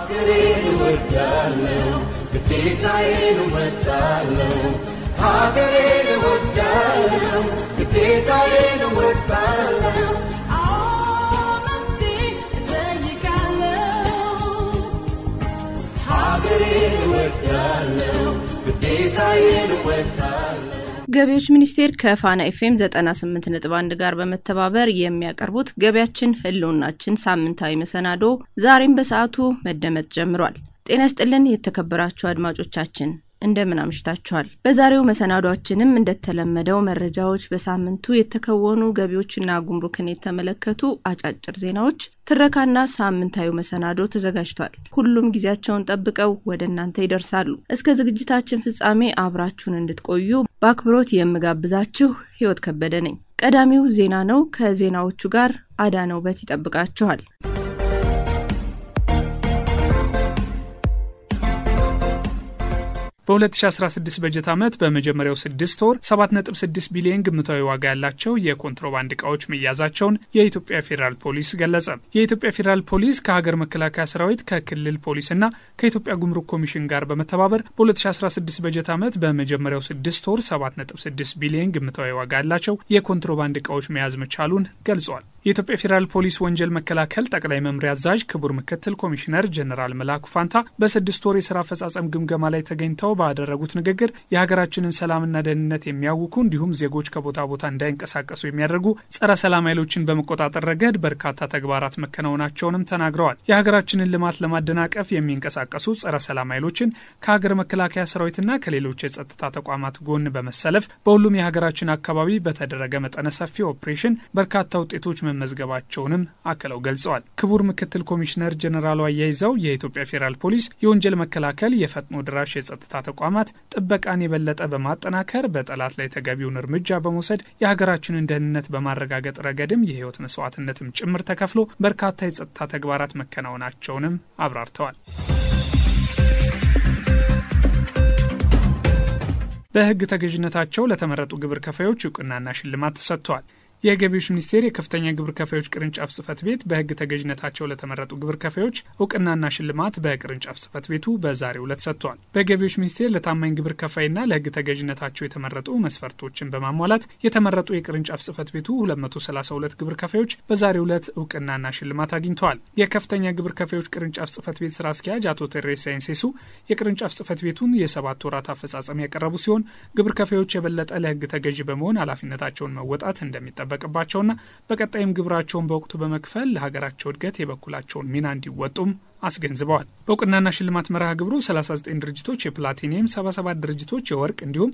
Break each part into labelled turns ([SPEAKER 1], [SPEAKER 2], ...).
[SPEAKER 1] ሀገሬን እወዳለሁ፣ ግዴታዬን እወጣለሁ። ሀገሬን እወዳለሁ፣ ግዴታዬን እወጣለሁ። ሀገሬን እወዳለሁ፣ ግዴታዬን እወጣለሁ።
[SPEAKER 2] ገቢዎች ሚኒስቴር ከፋና ኤፍኤም 98.1 ጋር በመተባበር የሚያቀርቡት ገቢያችን ህልውናችን ሳምንታዊ መሰናዶ ዛሬም በሰዓቱ መደመጥ ጀምሯል። ጤና ይስጥልን የተከበራችሁ አድማጮቻችን እንደምን አምሽታችኋል። በዛሬው መሰናዷችንም እንደተለመደው መረጃዎች፣ በሳምንቱ የተከወኑ ገቢዎችና ጉምሩክን የተመለከቱ አጫጭር ዜናዎች፣ ትረካና ሳምንታዊ መሰናዶ ተዘጋጅቷል። ሁሉም ጊዜያቸውን ጠብቀው ወደ እናንተ ይደርሳሉ። እስከ ዝግጅታችን ፍጻሜ አብራችሁን እንድትቆዩ በአክብሮት የምጋብዛችሁ ህይወት ከበደ ነኝ። ቀዳሚው ዜና ነው። ከዜናዎቹ ጋር አዳነው በት ይጠብቃችኋል።
[SPEAKER 3] በ2016 በጀት ዓመት በመጀመሪያው ስድስት ወር 7.6 ቢሊዮን ግምታዊ ዋጋ ያላቸው የኮንትሮባንድ እቃዎች መያዛቸውን የኢትዮጵያ ፌዴራል ፖሊስ ገለጸ። የኢትዮጵያ ፌዴራል ፖሊስ ከሀገር መከላከያ ሰራዊት ከክልል ፖሊስና ከኢትዮጵያ ጉምሩክ ኮሚሽን ጋር በመተባበር በ2016 በጀት ዓመት በመጀመሪያው ስድስት ወር 7.6 ቢሊዮን ግምታዊ ዋጋ ያላቸው የኮንትሮባንድ እቃዎች መያዝ መቻሉን ገልጿል። የኢትዮጵያ ፌዴራል ፖሊስ ወንጀል መከላከል ጠቅላይ መምሪያ አዛዥ ክቡር ምክትል ኮሚሽነር ጀኔራል መላኩ ፋንታ በስድስት ወር የስራ አፈጻጸም ግምገማ ላይ ተገኝተው ባደረጉት ንግግር የሀገራችንን ሰላምና ደህንነት የሚያውኩ እንዲሁም ዜጎች ከቦታ ቦታ እንዳይንቀሳቀሱ የሚያደርጉ ጸረ ሰላም ኃይሎችን በመቆጣጠር ረገድ በርካታ ተግባራት መከናወናቸውንም ተናግረዋል። የሀገራችንን ልማት ለማደናቀፍ የሚንቀሳቀሱ ጸረ ሰላም ኃይሎችን ከሀገር መከላከያ ሰራዊትና ከሌሎች የጸጥታ ተቋማት ጎን በመሰለፍ በሁሉም የሀገራችን አካባቢ በተደረገ መጠነ ሰፊ ኦፕሬሽን በርካታ ውጤቶች መመዝገባቸውንም አክለው ገልጸዋል። ክቡር ምክትል ኮሚሽነር ጀኔራሉ አያይዘው የኢትዮጵያ ፌዴራል ፖሊስ የወንጀል መከላከል የፈጥኖ ድራሽ የጸጥታ ተቋማት ጥበቃን የበለጠ በማጠናከር በጠላት ላይ ተገቢውን እርምጃ በመውሰድ የሀገራችንን ደህንነት በማረጋገጥ ረገድም የህይወት መስዋዕትነትም ጭምር ተከፍሎ በርካታ የጸጥታ ተግባራት መከናወናቸውንም አብራርተዋል። በህግ ተገዥነታቸው ለተመረጡ ግብር ከፋዮች እውቅናና ሽልማት ተሰጥተዋል። የገቢዎች ሚኒስቴር የከፍተኛ ግብር ከፋዮች ቅርንጫፍ ጽህፈት ቤት በህግ ተገዥነታቸው ለተመረጡ ግብር ከፋዮች እውቅናና ሽልማት በቅርንጫፍ ጽህፈት ቤቱ በዛሬው ዕለት ሰጥቷል። በገቢዎች ሚኒስቴር ለታማኝ ግብር ከፋይና ለህግ ተገዥነታቸው የተመረጡ መስፈርቶችን በማሟላት የተመረጡ የቅርንጫፍ ጽህፈት ቤቱ 232 ግብር ከፋዮች በዛሬው ዕለት እውቅናና ሽልማት አግኝተዋል። የከፍተኛ ግብር ከፋዮች ቅርንጫፍ ጽህፈት ቤት ስራ አስኪያጅ አቶ ቴሬሳ ኢንሴሱ የቅርንጫፍ ጽህፈት ቤቱን የሰባት ወራት አፈጻጸም ያቀረቡ ሲሆን ግብር ከፋዮች የበለጠ ለህግ ተገዥ በመሆን ኃላፊነታቸውን መወጣት እንደሚጠበቅ የሚጠበቅባቸውና በቀጣይም ግብራቸውን በወቅቱ በመክፈል ለሀገራቸው እድገት የበኩላቸውን ሚና እንዲወጡም አስገንዝበዋል። በእውቅናና ሽልማት መርሃ ግብሩ 39 ድርጅቶች የፕላቲኒየም፣ 77 ድርጅቶች የወርቅ እንዲሁም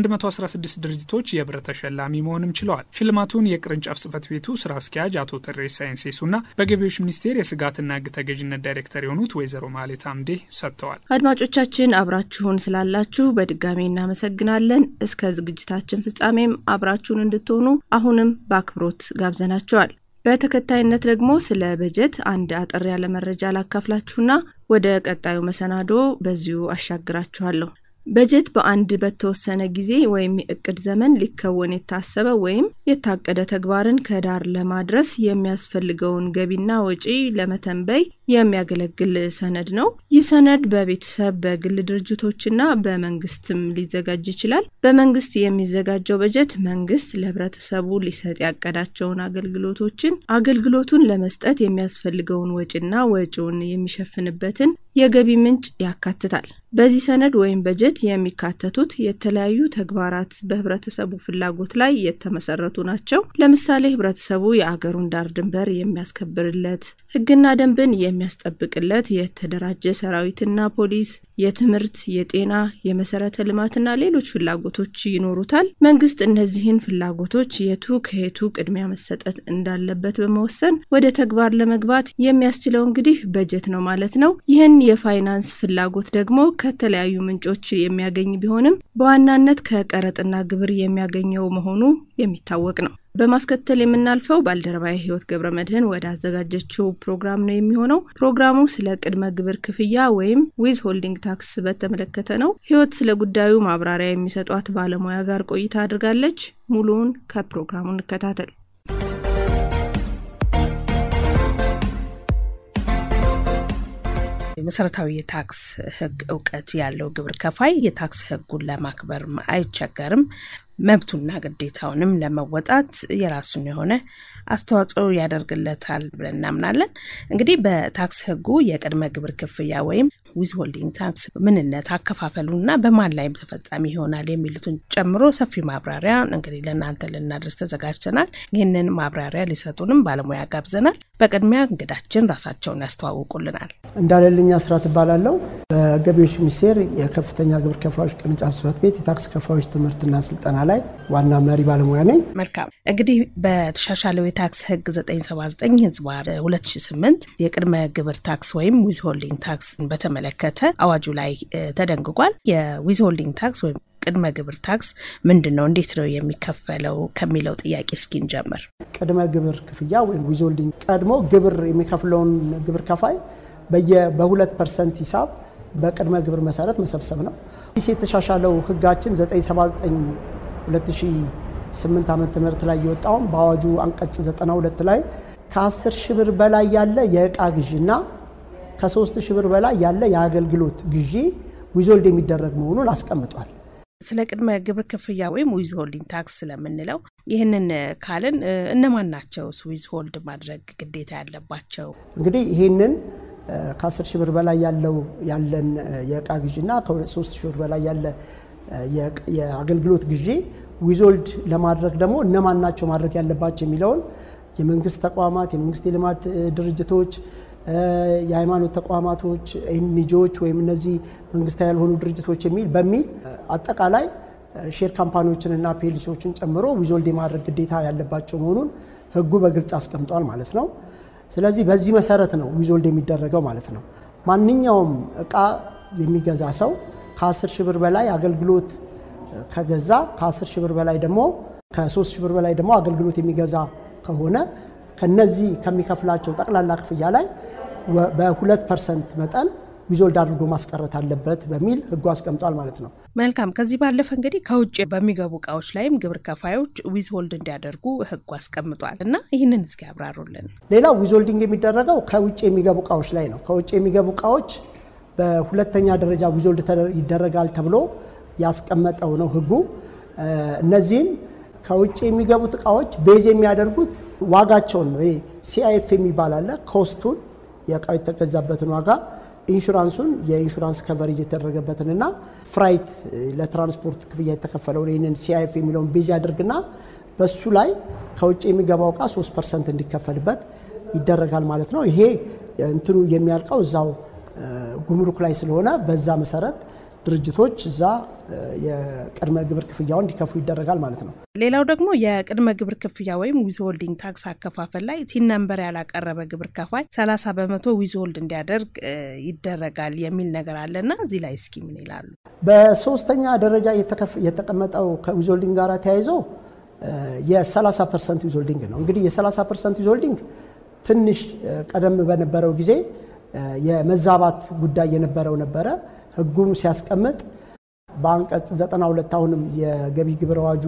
[SPEAKER 3] 116 ድርጅቶች የብር ተሸላሚ መሆንም ችለዋል። ሽልማቱን የቅርንጫፍ ጽህፈት ቤቱ ስራ አስኪያጅ አቶ ተሬሳ ኢንሴሱና በገቢዎች ሚኒስቴር የስጋትና ህግ ተገዥነት ዳይሬክተር የሆኑት ወይዘሮ ማሌት አምዴ ሰጥተዋል።
[SPEAKER 2] አድማጮቻችን አብራችሁን ስላላችሁ በድጋሚ እናመሰግናለን። እስከ ዝግጅታችን ፍጻሜም አብራችሁን እንድትሆኑ አሁንም በአክብሮት ጋብዘናቸዋል። በተከታይነት ደግሞ ስለ በጀት አንድ አጠር ያለ መረጃ ላካፍላችሁና ወደ ቀጣዩ መሰናዶ በዚሁ አሻግራችኋለሁ። በጀት በአንድ በተወሰነ ጊዜ ወይም የእቅድ ዘመን ሊከወን የታሰበ ወይም የታቀደ ተግባርን ከዳር ለማድረስ የሚያስፈልገውን ገቢና ወጪ ለመተንበይ የሚያገለግል ሰነድ ነው። ይህ ሰነድ በቤተሰብ በግል ድርጅቶችና በመንግስትም ሊዘጋጅ ይችላል። በመንግስት የሚዘጋጀው በጀት መንግስት ለህብረተሰቡ ሊሰጥ ያቀዳቸውን አገልግሎቶችን አገልግሎቱን ለመስጠት የሚያስፈልገውን ወጪና ወጪውን የሚሸፍንበትን የገቢ ምንጭ ያካትታል። በዚህ ሰነድ ወይም በጀት የሚካተቱት የተለያዩ ተግባራት በህብረተሰቡ ፍላጎት ላይ የተመሰረቱ ናቸው። ለምሳሌ ህብረተሰቡ የአገሩን ዳር ድንበር የሚያስከብርለት፣ ህግና ደንብን የሚያስጠብቅለት የተደራጀ ሰራዊትና ፖሊስ፣ የትምህርት፣ የጤና፣ የመሰረተ ልማትና ሌሎች ፍላጎቶች ይኖሩታል። መንግስት እነዚህን ፍላጎቶች የቱ ከየቱ ቅድሚያ መሰጠት እንዳለበት በመወሰን ወደ ተግባር ለመግባት የሚያስችለው እንግዲህ በጀት ነው ማለት ነው። ይህን የፋይናንስ ፍላጎት ደግሞ ከተለያዩ ምንጮች የሚያገኝ ቢሆንም በዋናነት ከቀረጥና ግብር የሚያገኘው መሆኑ የሚታወቅ ነው። በማስከተል የምናልፈው ባልደረባዊ ህይወት ገብረ መድህን ወደ አዘጋጀችው ፕሮግራም ነው የሚሆነው። ፕሮግራሙ ስለ ቅድመ ግብር ክፍያ ወይም ዊዝ ሆልዲንግ ታክስ በተመለከተ ነው። ህይወት ስለ ጉዳዩ ማብራሪያ የሚሰጧት ባለሙያ ጋር ቆይታ አድርጋለች። ሙሉውን ከፕሮግራሙ እንከታተል። መሰረታዊ የታክስ ሕግ እውቀት ያለው ግብር ከፋይ የታክስ ሕጉን ለማክበር አይቸገርም። መብቱና ግዴታውንም ለመወጣት የራሱን የሆነ አስተዋጽኦ ያደርግለታል ብለን እናምናለን። እንግዲህ በታክስ ሕጉ የቅድመ ግብር ክፍያ ወይም ዊዝ ሆልዲንግ ታክስ ምንነት፣ አከፋፈሉና በማን ላይም ተፈጻሚ ይሆናል የሚሉትን ጨምሮ ሰፊ ማብራሪያ እንግዲህ ለእናንተ ልናደርስ ተዘጋጅተናል። ይህንን ማብራሪያ ሊሰጡንም ባለሙያ ጋብዘናል። በቅድሚያ እንግዳችን ራሳቸውን ያስተዋውቁልናል።
[SPEAKER 4] እንዳለልኝ አስራት እባላለሁ። በገቢዎች ሚኒስቴር የከፍተኛ ግብር ከፋዮች ቅርንጫፍ ጽሕፈት ቤት የታክስ ከፋዮች ትምህርትና ስልጠና ላይ ዋና መሪ ባለሙያ ነኝ።
[SPEAKER 2] መልካም እንግዲህ በተሻሻለው የታክስ ህግ 979 ህዝባ 2008 የቅድመ ግብር ታክስ ወይም ዊዝ ሆልዲንግ ታክስ በተመለከተ አዋጁ ላይ ተደንግጓል። የዊዝ ሆልዲንግ ታክስ ወይም ቅድመ ግብር ታክስ ምንድን ነው? እንዴት ነው የሚከፈለው? ከሚለው ጥያቄ እስኪ እንጀምር።
[SPEAKER 4] ቅድመ ግብር ክፍያ ወይም ዊዝ ሆልዲንግ ቀድሞ ግብር የሚከፍለውን ግብር ከፋይ በሁለት ፐርሰንት ሂሳብ በቅድመ ግብር መሰረት መሰብሰብ ነው። ዲስ የተሻሻለው ህጋችን 979 2008 ዓመተ ምህረት ላይ የወጣውን በአዋጁ አንቀጽ 92 ላይ ከ10 ሺህ ብር በላይ ያለ የእቃ ግዢና ከ3 ሺህ ብር በላይ ያለ የአገልግሎት ግዢ ዊዞልድ የሚደረግ መሆኑን አስቀምጧል።
[SPEAKER 2] ስለ ቅድመ ግብር ክፍያ ወይም ዊዝ ሆልዲንግ ታክስ ስለምንለው ይህንን ካልን እነማን ናቸው ዊዝ ሆልድ ማድረግ ግዴታ ያለባቸው?
[SPEAKER 4] እንግዲህ ይህንን ከ10 ሺህ ብር በላይ ያለው ያለን የእቃ ግዢና ከ3 ሺህ ብር በላይ ያለ የአገልግሎት ግዢ ዊዞልድ ለማድረግ ደግሞ እነማን ናቸው ማድረግ ያለባቸው የሚለውን የመንግስት ተቋማት፣ የመንግስት የልማት ድርጅቶች፣ የሃይማኖት ተቋማቶች፣ ኤንጂኦዎች ወይም እነዚህ መንግስታዊ ያልሆኑ ድርጅቶች የሚል በሚል አጠቃላይ ሼር ካምፓኒዎችንና ፔሊሲዎችን ጨምሮ ዊዞልድ የማድረግ ግዴታ ያለባቸው መሆኑን ህጉ በግልጽ አስቀምጧል ማለት ነው። ስለዚህ በዚህ መሰረት ነው ዊዞልድ የሚደረገው ማለት ነው። ማንኛውም እቃ የሚገዛ ሰው ከ10 ሺህ ብር በላይ አገልግሎት ከገዛ ከ10 ሺህ ብር በላይ ደግሞ ከ3 ሺህ ብር በላይ ደግሞ አገልግሎት የሚገዛ ከሆነ ከነዚህ ከሚከፍላቸው ጠቅላላ ክፍያ ላይ በሁለት ፐርሰንት መጠን ዊዞልድ አድርጎ ማስቀረት አለበት በሚል ህጉ አስቀምጧል ማለት ነው።
[SPEAKER 2] መልካም። ከዚህ ባለፈ እንግዲህ ከውጭ በሚገቡ እቃዎች ላይም ግብር ከፋዮች ዊዝ ሆልድ እንዲያደርጉ ህጉ አስቀምጧል እና ይህንን እስኪ ያብራሩልን።
[SPEAKER 4] ሌላው ዊዞልዲንግ የሚደረገው ከውጭ የሚገቡ እቃዎች ላይ ነው። ከውጭ የሚገቡ እቃዎች በሁለተኛ ደረጃ ዊዞልድ ይደረጋል ተብሎ ያስቀመጠው ነው ህጉ። እነዚህም ከውጭ የሚገቡት እቃዎች ቤዝ የሚያደርጉት ዋጋቸውን ነው። ይሄ ሲአይኤፍ የሚባል አለ። ኮስቱን የእቃው የተገዛበትን ዋጋ፣ ኢንሹራንሱን የኢንሹራንስ ከቨሬጅ የተደረገበትንና ፍራይት ለትራንስፖርት ክፍያ የተከፈለውን ይህንን ሲአይኤፍ የሚለውን ቤዝ ያደርግና በሱ ላይ ከውጭ የሚገባው እቃ 3 ፐርሰንት እንዲከፈልበት ይደረጋል ማለት ነው። ይሄ እንትኑ የሚያልቀው እዛው ጉምሩክ ላይ ስለሆነ በዛ መሰረት ድርጅቶች እዛ የቅድመ ግብር ክፍያውን እንዲከፍሉ ይደረጋል ማለት ነው።
[SPEAKER 2] ሌላው ደግሞ የቅድመ ግብር ክፍያ ወይም ዊዝ ሆልዲንግ ታክስ አከፋፈል ላይ ቲን ነምበር ያላቀረበ ግብር ከፋይ 30 በመቶ ዊዝ ሆልድ እንዲያደርግ ይደረጋል የሚል ነገር አለና እዚህ ላይ እስኪ ምን ይላሉ?
[SPEAKER 4] በሶስተኛ ደረጃ የተቀመጠው ከዊዝ ሆልዲንግ ጋር ተያይዞ የ30 ፐርሰንት ዊዝ ሆልዲንግ ነው። እንግዲህ የ30 ፐርሰንት ዊዝ ሆልዲንግ ትንሽ ቀደም በነበረው ጊዜ የመዛባት ጉዳይ የነበረው ነበረ። ህጉም ሲያስቀምጥ በአንቀጽ 92 አሁንም የገቢ ግብር አዋጁ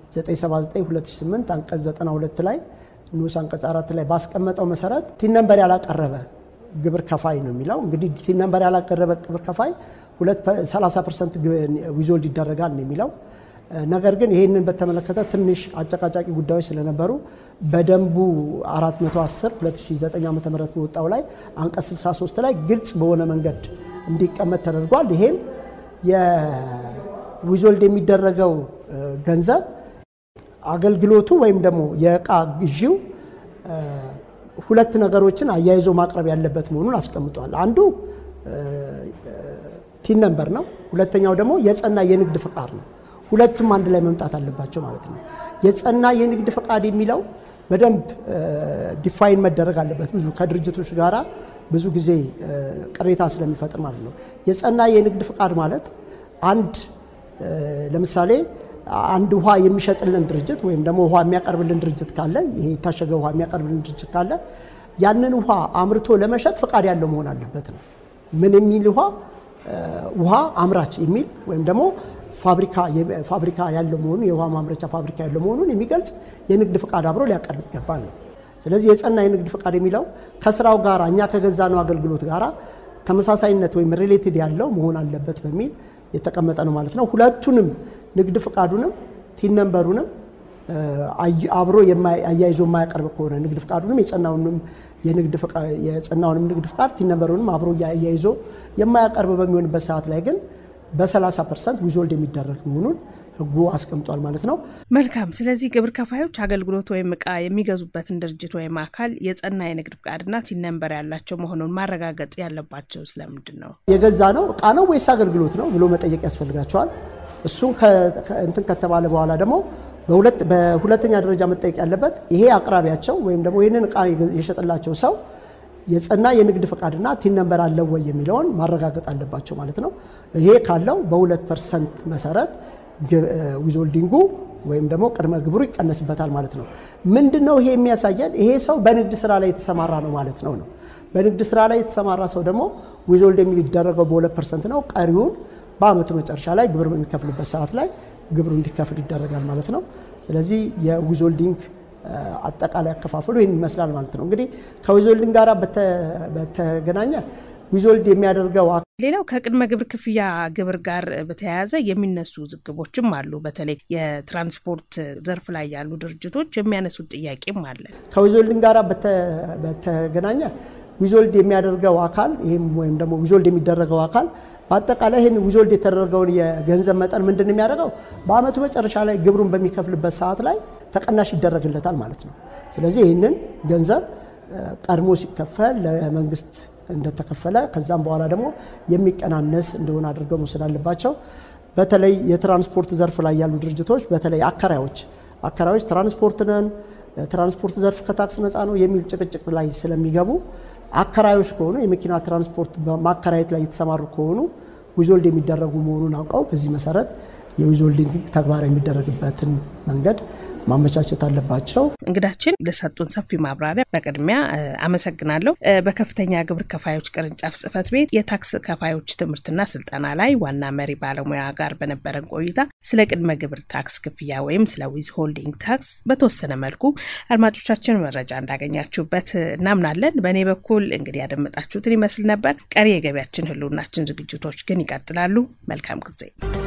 [SPEAKER 4] 979/2008 አንቀጽ 92 ላይ ንዑስ አንቀጽ 4 ላይ ባስቀመጠው መሰረት ቲን ነምበር ያላቀረበ ግብር ከፋይ ነው የሚለው። እንግዲህ ቲን ነምበር ያላቀረበ ግብር ከፋይ 30 ፐርሰንት ዊዞልድ ይደረጋል ነው የሚለው። ነገር ግን ይህንን በተመለከተ ትንሽ አጨቃጫቂ ጉዳዮች ስለነበሩ በደንቡ 410 2009 ዓ ም በወጣው ላይ አንቀጽ 63 ላይ ግልጽ በሆነ መንገድ እንዲቀመጥ ተደርጓል። ይሄም የዊዞልድ የሚደረገው ገንዘብ አገልግሎቱ ወይም ደግሞ የእቃ ግዢው ሁለት ነገሮችን አያይዞ ማቅረብ ያለበት መሆኑን አስቀምጧል። አንዱ ቲን ነምበር ነው። ሁለተኛው ደግሞ የጸና የንግድ ፈቃድ ነው። ሁለቱም አንድ ላይ መምጣት አለባቸው ማለት ነው። የጸና የንግድ ፈቃድ የሚለው በደንብ ዲፋይን መደረግ አለበት። ብዙ ከድርጅቶች ጋራ ብዙ ጊዜ ቅሬታ ስለሚፈጥር ማለት ነው። የጸና የንግድ ፈቃድ ማለት አንድ ለምሳሌ አንድ ውሃ የሚሸጥልን ድርጅት ወይም ደግሞ ውሃ የሚያቀርብልን ድርጅት ካለ ይሄ የታሸገ ውሃ የሚያቀርብልን ድርጅት ካለ ያንን ውሃ አምርቶ ለመሸጥ ፈቃድ ያለው መሆን አለበት ነው። ምን የሚል ውሃ ውሃ አምራች የሚል ወይም ደግሞ ፋብሪካ ያለው መሆኑን የውሃ ማምረቻ ፋብሪካ ያለው መሆኑን የሚገልጽ የንግድ ፈቃድ አብሮ ሊያቀርብ ይገባል ነው። ስለዚህ የጸና የንግድ ፈቃድ የሚለው ከስራው ጋር እኛ ከገዛነው አገልግሎት ጋር ተመሳሳይነት ወይም ሪሌትድ ያለው መሆን አለበት በሚል የተቀመጠ ነው ማለት ነው። ሁለቱንም ንግድ ፍቃዱንም ቲን ነንበሩንም አብሮ አያይዞ የማያቀርብ ከሆነ ንግድ ፍቃዱንም የጸናውንም የጸናውንም ንግድ ፍቃድ ቲን ነንበሩንም አብሮ አያይዞ የማያቀርብ በሚሆንበት ሰዓት ላይ ግን በ30 ፐርሰንት ዊዞልድ የሚደረግ መሆኑን ህጉ አስቀምጧል ማለት ነው።
[SPEAKER 2] መልካም። ስለዚህ ግብር ከፋዮች አገልግሎት ወይም እቃ የሚገዙበትን ድርጅት ወይም አካል የጸና የንግድ ፍቃድና ቲን ነንበር ያላቸው መሆኑን ማረጋገጥ ያለባቸው ስለምንድን ነው?
[SPEAKER 4] የገዛ ነው እቃ ነው ወይስ አገልግሎት ነው ብሎ መጠየቅ ያስፈልጋቸዋል። እሱን እንትን ከተባለ በኋላ ደግሞ በሁለተኛ ደረጃ መጠየቅ ያለበት ይሄ አቅራቢያቸው ወይም ደግሞ ይህንን እቃ የሸጠላቸው ሰው የጸና የንግድ ፈቃድና ቲን ነንበር አለው ወይ የሚለውን ማረጋገጥ አለባቸው ማለት ነው። ይሄ ካለው በሁለት ፐርሰንት መሰረት ዊዞልዲንጉ ወይም ደግሞ ቅድመ ግብሩ ይቀነስበታል ማለት ነው። ምንድን ነው ይሄ የሚያሳየን? ይሄ ሰው በንግድ ስራ ላይ የተሰማራ ነው ማለት ነው ነው በንግድ ስራ ላይ የተሰማራ ሰው ደግሞ ዊዞልድ የሚደረገው በሁለት ፐርሰንት ነው። ቀሪውን በአመቱ መጨረሻ ላይ ግብር በሚከፍልበት ሰዓት ላይ ግብሩ እንዲከፍል ይደረጋል ማለት ነው። ስለዚህ የዊዞልዲንግ አጠቃላይ አከፋፈሉ ይህን ይመስላል ማለት ነው። እንግዲህ ከዊዞልዲንግ ጋር በተገናኘ ዊዞልድ የሚያደርገው
[SPEAKER 2] ሌላው ከቅድመ ግብር ክፍያ ግብር ጋር በተያያዘ የሚነሱ ውዝግቦችም አሉ። በተለይ የትራንስፖርት ዘርፍ ላይ ያሉ ድርጅቶች የሚያነሱት ጥያቄም አለ።
[SPEAKER 4] ከዊዞልዲንግ ጋር በተገናኘ ዊዞልድ የሚያደርገው አካል ይህም ወይም ደግሞ ዊዞልድ የሚደረገው አካል በአጠቃላይ ይህን ዊዞልድ የተደረገውን የገንዘብ መጠን ምንድን ነው የሚያደርገው በአመቱ መጨረሻ ላይ ግብሩን በሚከፍልበት ሰዓት ላይ ተቀናሽ ይደረግለታል ማለት ነው። ስለዚህ ይህንን ገንዘብ ቀድሞ ሲከፈል ለመንግስት እንደተከፈለ ከዛም በኋላ ደግሞ የሚቀናነስ እንደሆነ አድርገው መውሰድ አለባቸው። በተለይ የትራንስፖርት ዘርፍ ላይ ያሉ ድርጅቶች በተለይ አከራዮች አከራዮች ትራንስፖርት ነን ትራንስፖርት ዘርፍ ከታክስ ነፃ ነው የሚል ጭቅጭቅ ላይ ስለሚገቡ አከራዮች ከሆኑ የመኪና ትራንስፖርት ማከራየት ላይ የተሰማሩ ከሆኑ ዊዞልድ የሚደረጉ መሆኑን አውቀው በዚህ መሰረት የዊዞልዲንግ ተግባራዊ የሚደረግበትን መንገድ ማመቻቸት አለባቸው።
[SPEAKER 2] እንግዳችን ለሰጡን ሰፊ ማብራሪያ በቅድሚያ አመሰግናለሁ። በከፍተኛ ግብር ከፋዮች ቅርንጫፍ ጽህፈት ቤት የታክስ ከፋዮች ትምህርትና ስልጠና ላይ ዋና መሪ ባለሙያ ጋር በነበረን ቆይታ ስለ ቅድመ ግብር ታክስ ክፍያ ወይም ስለ ዊዝ ሆልዲንግ ታክስ በተወሰነ መልኩ አድማጮቻችን መረጃ እንዳገኛችሁበት እናምናለን። በእኔ በኩል እንግዲህ ያደመጣችሁትን ይመስል ነበር። ቀሪ የገቢያችን ህልውናችን ዝግጅቶች ግን ይቀጥላሉ። መልካም ጊዜ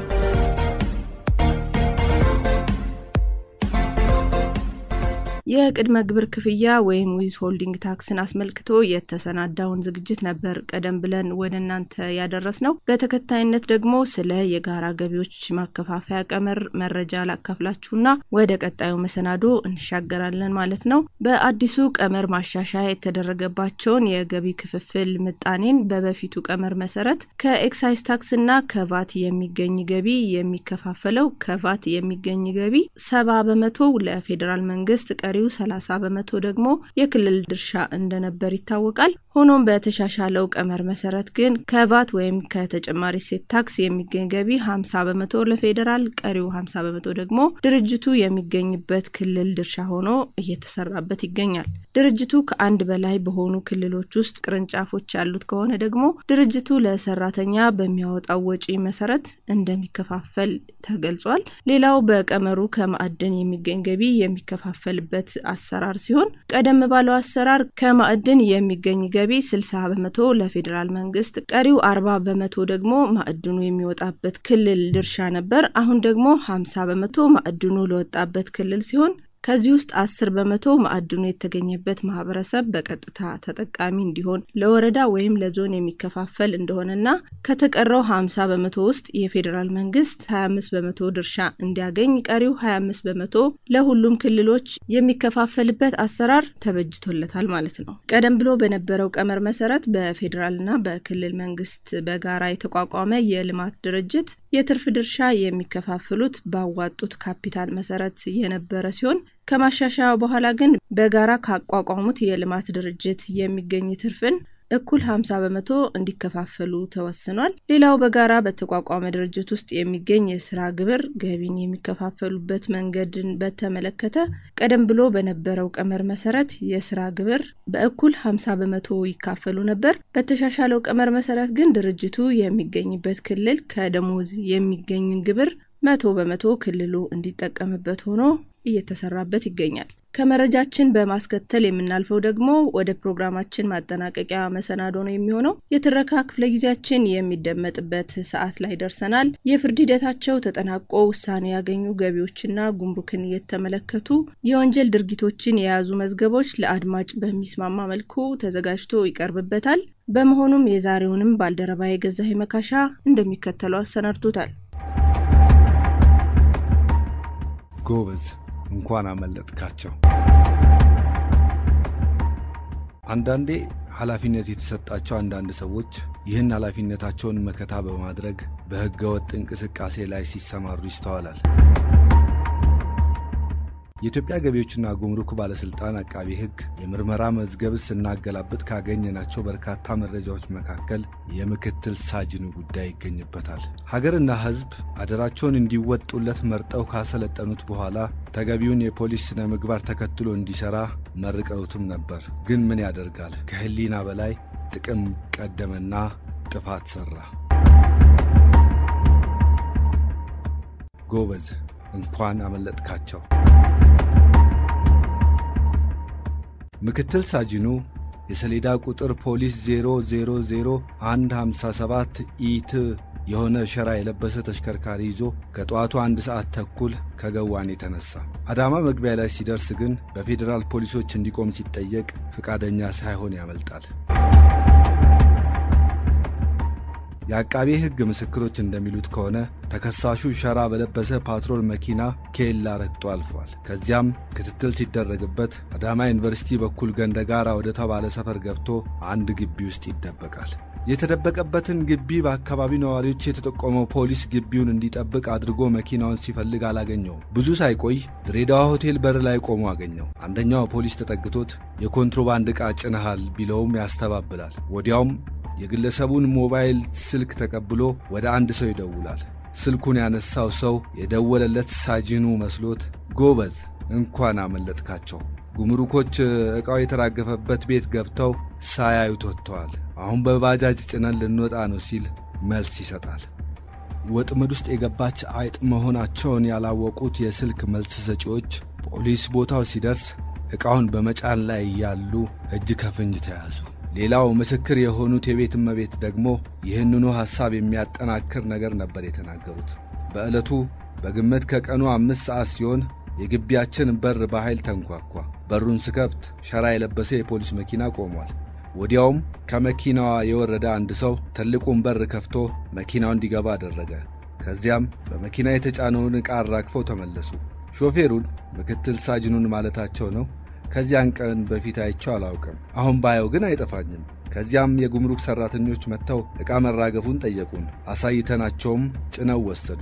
[SPEAKER 5] የቅድመ ግብር ክፍያ ወይም ዊዝ ሆልዲንግ ታክስን አስመልክቶ የተሰናዳውን ዝግጅት ነበር ቀደም ብለን ወደ እናንተ ያደረስ ነው። በተከታይነት ደግሞ ስለ የጋራ ገቢዎች ማከፋፈያ ቀመር መረጃ ላካፍላችሁና ወደ ቀጣዩ መሰናዶ እንሻገራለን ማለት ነው። በአዲሱ ቀመር ማሻሻያ የተደረገባቸውን የገቢ ክፍፍል ምጣኔን በበፊቱ ቀመር መሰረት ከኤክሳይዝ ታክስና ከቫት የሚገኝ ገቢ የሚከፋፈለው ከቫት የሚገኝ ገቢ ሰባ በመቶ ለፌዴራል መንግስት ቀሪው 30 በመቶ ደግሞ የክልል ድርሻ እንደነበር ይታወቃል። ሆኖም በተሻሻለው ቀመር መሰረት ግን ከቫት ወይም ከተጨማሪ እሴት ታክስ የሚገኝ ገቢ 50 በመቶ ለፌዴራል፣ ቀሪው 50 በመቶ ደግሞ ድርጅቱ የሚገኝበት ክልል ድርሻ ሆኖ እየተሰራበት ይገኛል። ድርጅቱ ከአንድ በላይ በሆኑ ክልሎች ውስጥ ቅርንጫፎች ያሉት ከሆነ ደግሞ ድርጅቱ ለሰራተኛ በሚያወጣው ወጪ መሰረት እንደሚከፋፈል ተገልጿል። ሌላው በቀመሩ ከማዕድን የሚገኝ ገቢ የሚከፋፈልበት አሰራር ሲሆን ቀደም ባለው አሰራር ከማዕድን የሚገኝ ገቢ 60 በመቶ ለፌዴራል መንግስት፣ ቀሪው 40 በመቶ ደግሞ ማዕድኑ የሚወጣበት ክልል ድርሻ ነበር። አሁን ደግሞ 50 በመቶ ማዕድኑ ለወጣበት ክልል ሲሆን ከዚህ ውስጥ አስር በመቶ ማዕድኑ የተገኘበት ማህበረሰብ በቀጥታ ተጠቃሚ እንዲሆን ለወረዳ ወይም ለዞን የሚከፋፈል እንደሆነና ከተቀረው ሀምሳ በመቶ ውስጥ የፌዴራል መንግስት ሀያ አምስት በመቶ ድርሻ እንዲያገኝ ቀሪው ሀያ አምስት በመቶ ለሁሉም ክልሎች የሚከፋፈልበት አሰራር ተበጅቶለታል ማለት ነው። ቀደም ብሎ በነበረው ቀመር መሰረት በፌዴራልና በክልል መንግስት በጋራ የተቋቋመ የልማት ድርጅት የትርፍ ድርሻ የሚከፋፍሉት ባዋጡት ካፒታል መሰረት የነበረ ሲሆን ከማሻሻያው በኋላ ግን በጋራ ካቋቋሙት የልማት ድርጅት የሚገኝ ትርፍን እኩል 50 በመቶ እንዲከፋፈሉ ተወስኗል። ሌላው በጋራ በተቋቋመ ድርጅት ውስጥ የሚገኝ የስራ ግብር ገቢን የሚከፋፈሉበት መንገድን በተመለከተ ቀደም ብሎ በነበረው ቀመር መሰረት የስራ ግብር በእኩል 50 በመቶ ይካፈሉ ነበር። በተሻሻለው ቀመር መሰረት ግን ድርጅቱ የሚገኝበት ክልል ከደሞዝ የሚገኝን ግብር መቶ በመቶ ክልሉ እንዲጠቀምበት ሆኖ እየተሰራበት ይገኛል።
[SPEAKER 2] ከመረጃችን በማስከተል የምናልፈው ደግሞ ወደ ፕሮግራማችን ማጠናቀቂያ መሰናዶ ነው የሚሆነው። የትረካ ክፍለ ጊዜያችን የሚደመጥበት ሰዓት ላይ ደርሰናል። የፍርድ ሂደታቸው ተጠናቆ ውሳኔ ያገኙ ገቢዎችና ጉምሩክን የተመለከቱ የወንጀል ድርጊቶችን የያዙ መዝገቦች ለአድማጭ በሚስማማ መልኩ ተዘጋጅቶ ይቀርብበታል። በመሆኑም የዛሬውንም ባልደረባ የገዛኸኝ መካሻ እንደሚከተለው አሰናድቶታል።
[SPEAKER 6] ጎበዝ እንኳን አመለጥካቸው። አንዳንዴ ኃላፊነት የተሰጣቸው አንዳንድ ሰዎች ይህን ኃላፊነታቸውን መከታ በማድረግ በሕገ ወጥ እንቅስቃሴ ላይ ሲሰማሩ ይስተዋላል። የኢትዮጵያ ገቢዎችና ጉምሩክ ባለሥልጣን አቃቢ ሕግ የምርመራ መዝገብ ስናገላብጥ ካገኘናቸው በርካታ መረጃዎች መካከል የምክትል ሳጅኑ ጉዳይ ይገኝበታል። ሀገርና ሕዝብ አደራቸውን እንዲወጡለት መርጠው ካሰለጠኑት በኋላ ተገቢውን የፖሊስ ስነ ምግባር ተከትሎ እንዲሠራ መርቀውትም ነበር። ግን ምን ያደርጋል፣ ከሕሊና በላይ ጥቅም ቀደመና ጥፋት ሠራ። ጎበዝ እንኳን አመለጥካቸው። ምክትል ሳጅኑ የሰሌዳ ቁጥር ፖሊስ 000157 ኢት የሆነ ሸራ የለበሰ ተሽከርካሪ ይዞ ከጠዋቱ አንድ ሰዓት ተኩል ከገዋኔ ተነሳ። አዳማ መግቢያ ላይ ሲደርስ ግን በፌዴራል ፖሊሶች እንዲቆም ሲጠየቅ ፈቃደኛ ሳይሆን ያመልጣል። የአቃቤ ሕግ ምስክሮች እንደሚሉት ከሆነ ተከሳሹ ሸራ በለበሰ ፓትሮል መኪና ኬላ ረግጦ አልፏል። ከዚያም ክትትል ሲደረግበት አዳማ ዩኒቨርሲቲ በኩል ገንደጋራ ወደ ተባለ ሰፈር ገብቶ አንድ ግቢ ውስጥ ይደበቃል። የተደበቀበትን ግቢ በአካባቢው ነዋሪዎች የተጠቆመው ፖሊስ ግቢውን እንዲጠብቅ አድርጎ መኪናውን ሲፈልግ አላገኘውም። ብዙ ሳይቆይ ድሬዳዋ ሆቴል በር ላይ ቆሞ አገኘው። አንደኛው ፖሊስ ተጠግቶት የኮንትሮባንድ ዕቃ ጭነሃል ቢለውም ያስተባብላል። ወዲያውም የግለሰቡን ሞባይል ስልክ ተቀብሎ ወደ አንድ ሰው ይደውላል። ስልኩን ያነሳው ሰው የደወለለት ሳጅኑ መስሎት ጎበዝ እንኳን አመለጥካቸው፣ ጉምሩኮች ዕቃው የተራገፈበት ቤት ገብተው ሳያዩት ወጥተዋል። አሁን በባጃጅ ጭነን ልንወጣ ነው ሲል መልስ ይሰጣል። ወጥመድ ውስጥ የገባች አይጥ መሆናቸውን ያላወቁት የስልክ መልስ ሰጪዎች ፖሊስ ቦታው ሲደርስ ዕቃውን በመጫን ላይ ያሉ እጅ ከፍንጅ ተያዙ። ሌላው ምስክር የሆኑት የቤት እመቤት ደግሞ ይህንኑ ሐሳብ የሚያጠናክር ነገር ነበር የተናገሩት። በዕለቱ በግምት ከቀኑ አምስት ሰዓት ሲሆን የግቢያችን በር በኃይል ተንኳኳ። በሩን ስከፍት ሸራ የለበሰ የፖሊስ መኪና ቆሟል። ወዲያውም ከመኪናዋ የወረደ አንድ ሰው ትልቁን በር ከፍቶ መኪናው እንዲገባ አደረገ። ከዚያም በመኪና የተጫነውን ዕቃ አራግፈው ተመለሱ። ሾፌሩን ምክትል ሳጅኑን ማለታቸው ነው። ከዚያን ቀን በፊት አይቼው አላውቅም። አሁን ባየው ግን አይጠፋኝም። ከዚያም የጉምሩክ ሠራተኞች መጥተው ዕቃ መራገፉን ጠየቁን። አሳይተናቸውም ጭነው ወሰዱ።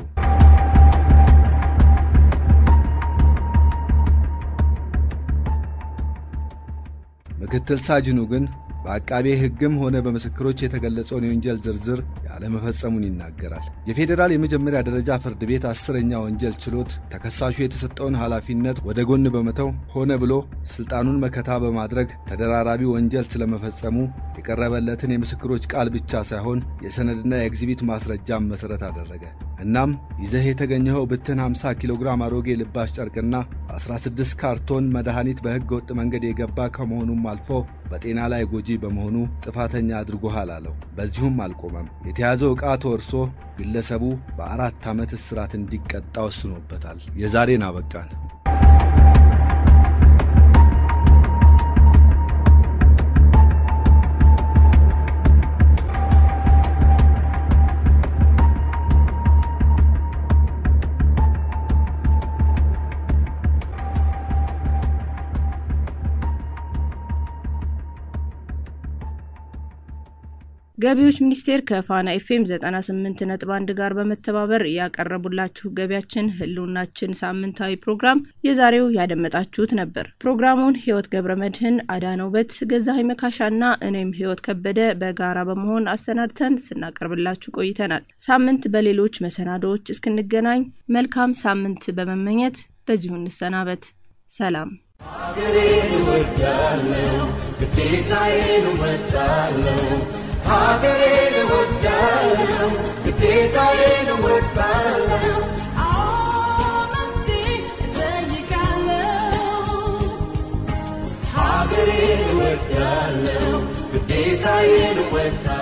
[SPEAKER 6] ምክትል ሳጅኑ ግን በአቃቤ ሕግም ሆነ በምስክሮች የተገለጸውን የወንጀል ዝርዝር ያለመፈጸሙን ይናገራል። የፌዴራል የመጀመሪያ ደረጃ ፍርድ ቤት አስረኛ ወንጀል ችሎት ተከሳሹ የተሰጠውን ኃላፊነት ወደ ጎን በመተው ሆነ ብሎ ሥልጣኑን መከታ በማድረግ ተደራራቢ ወንጀል ስለመፈጸሙ የቀረበለትን የምስክሮች ቃል ብቻ ሳይሆን የሰነድና የኤግዚቢት ማስረጃም መሠረት አደረገ። እናም ይዘህ የተገኘኸው ብትን 50 ኪሎ ግራም አሮጌ ልባሽ ጨርቅና 16 ካርቶን መድኃኒት በሕገ ወጥ መንገድ የገባ ከመሆኑም አልፎ በጤና ላይ ጎጂ በመሆኑ ጥፋተኛ አድርጎሃል አለው። በዚሁም አልቆመም። የተያዘው ዕቃ ተወርሶ ግለሰቡ በአራት ዓመት እስራት እንዲቀጣ ወስኖበታል። የዛሬን አበቃን።
[SPEAKER 2] ገቢዎች ሚኒስቴር ከፋና ኤፍኤም 98 ነጥብ አንድ ጋር በመተባበር ያቀረቡላችሁ ገቢያችን ህልውናችን ሳምንታዊ ፕሮግራም የዛሬው ያደመጣችሁት ነበር። ፕሮግራሙን ህይወት ገብረ መድህን፣ አዳነውበት፣ ገዛሀኝ መካሻና እኔም ህይወት ከበደ በጋራ በመሆን አሰናድተን ስናቀርብላችሁ ቆይተናል። ሳምንት በሌሎች መሰናዶዎች እስክንገናኝ መልካም ሳምንት በመመኘት በዚሁ እንሰናበት። ሰላም።
[SPEAKER 1] ሀገሬን እወዳለሁ፣ ግዴታዬን እወጣለሁ። ሀገሬን እወዳለሁ፣ ግዴታዬን እወጣለሁ።
[SPEAKER 7] አዎንቴ እጠይቃለሁ
[SPEAKER 1] እወጣለሁ